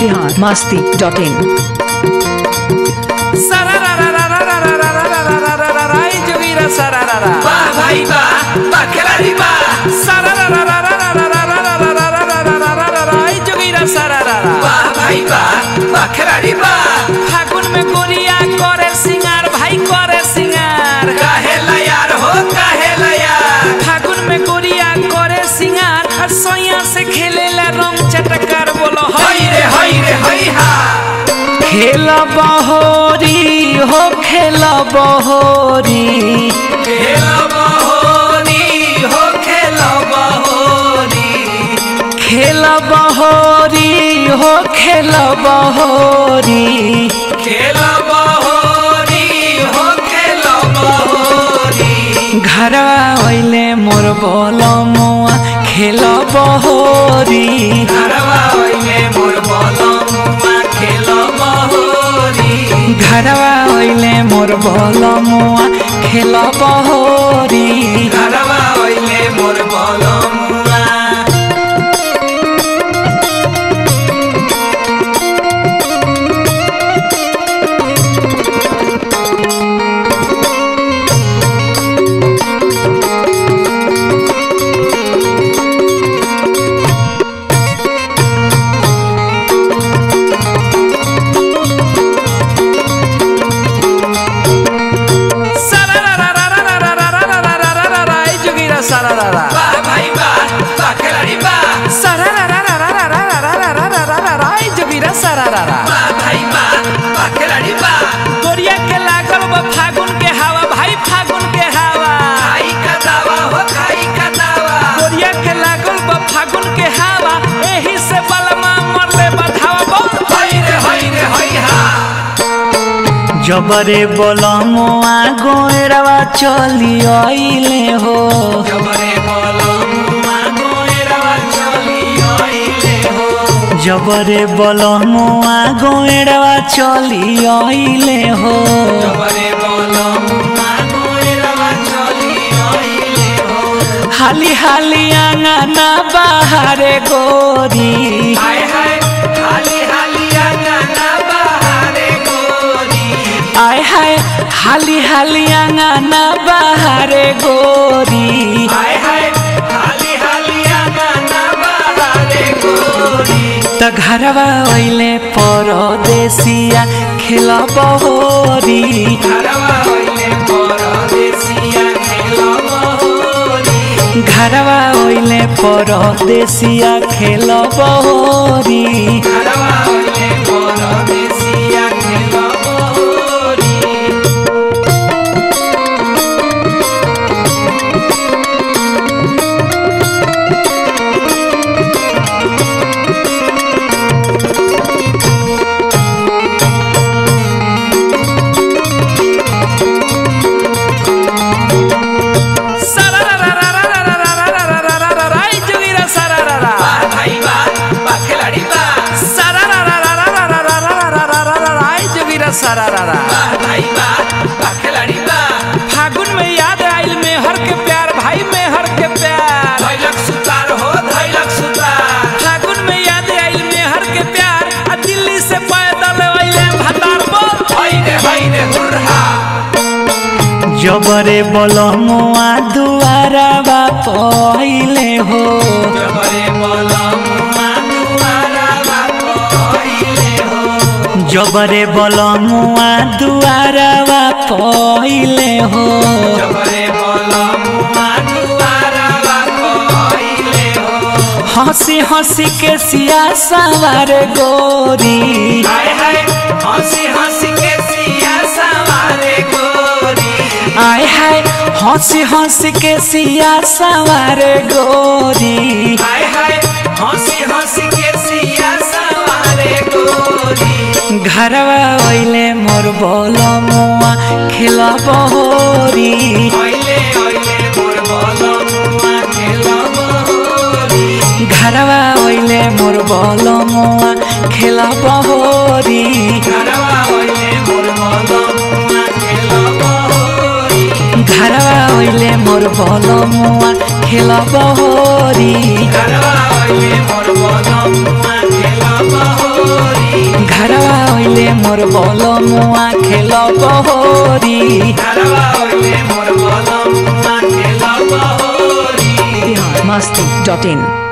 बिहार मस्ती dot in Ay, Jovira sararara. वाह भाई वाह वाह खिलाड़ी वाह Ay, Jovira sararara. वाह भाई वाह वाह खिलाड़ी वाह फागुन में गोरिया करे सिंगार भाई करे सिंगार काहे ला यार हो काहे ला यार फागुन में गोरिया करे सिंगार और सोया से खेले ला रंग चटकार बोलो हई रे हई रे हई हा खेल बहोरी हो खेल बहोरी खेल बहोरी हो खेल बहोरी खेल बहोरी हो खेल बहोरी खेल बहोरी हो खेल बहोरी घरवा ओइले मोर बोलमुआ खेल बहोरी घरवा ओइले मोर बलमुआ खेल बहोरी घरवा ओइले मोर बोलमुआ खेल बहोरी घरवा ओइले मोर बलमुआ Ay, Joguira sararara. वाह भाई वाह वाह खिलाड़ी वाह Ay, Joguira sararara. वाह भाई वाह वाह खिलाड़ी वाह गोरिया के लागल बा फागुन के हवा भाई फागुन के हवा खाई का दावा हो खाई का दावा गोरिया के लागल बा फागुन के हवा एही से बलमा मरले बधावा बोल हई रे हई रे हई हा जबरे बलमुआ गोरवा चली आइले हो जबरे बलमुआ गोरवा चली आइले हो जबरे बलमुआ गोरवा चली आइले हो जबरे बलमुआ गोरवा चली आइले हो हाली हाली आंगना बाहरे गोरी हाय हाय हाली हाली गाना बहारे गोरी आय हाय हाली हाली आंगना बाहरे गोरी हाय हाय हाली हाली गाना बहारे गोरी त घरवा ओइले परदेसिया खेल बहोरी घरवा ओइले परदेसिया खेल बहोरी घरवा ओइले परदेसिया खेल बहोरी घरवा ओइले परदेसिया खेल बहोरी Ay, Joguira sararara. वाह भाई वाह वाह खिलाड़ी वाह Ay, Joguira sararara. वाह भाई वाह वाह खिलाड़ी वाह फागुन में याद आइल मेहर के प्यार भाई मेहर के प्यार धैलक सुतार हो धैलक सुतार फागुन में याद आइल मेहर के प्यार आ दिल्ली से पैदल अइले भतार बोल हई रे हई रे हुर्रा जबरे बलमुआ दुआरा बा पहिले हो जबरे बलमुआ दुआरा बाप पहिले हो जबरे बलमुआ दुआरा बा पहिले हो जबरे बलमुआ दुआरा बाप पहिले हो हंसी हंसी के सिया सवार गोरी हाय हाय हंसी हंसी के सिया सवारे गोरी आय हाय हंसी हंसी के सिया सवार गोरी हाय हाय हंसी हंसी के सिया सवारे गोरी घरवा ओइले मोर बलमुआ खेल बहोरी ओइले ओइले मोर बलमुआ खेल बहोरी घरवा ओइले मोर बलमुआ खेल बहोरी घरवा ओइले मोर बलमुआ खेल बहोरी घरवा ओइले मोर बलमुआ खेल बहोरी घरवा ओइले मोर बलमुआ खेल बहोरी मोर बोल मुआ खेल बहोरी घरवा ओइले मोर बोलम मुआ खेल बहोरी Bihar Masti.in.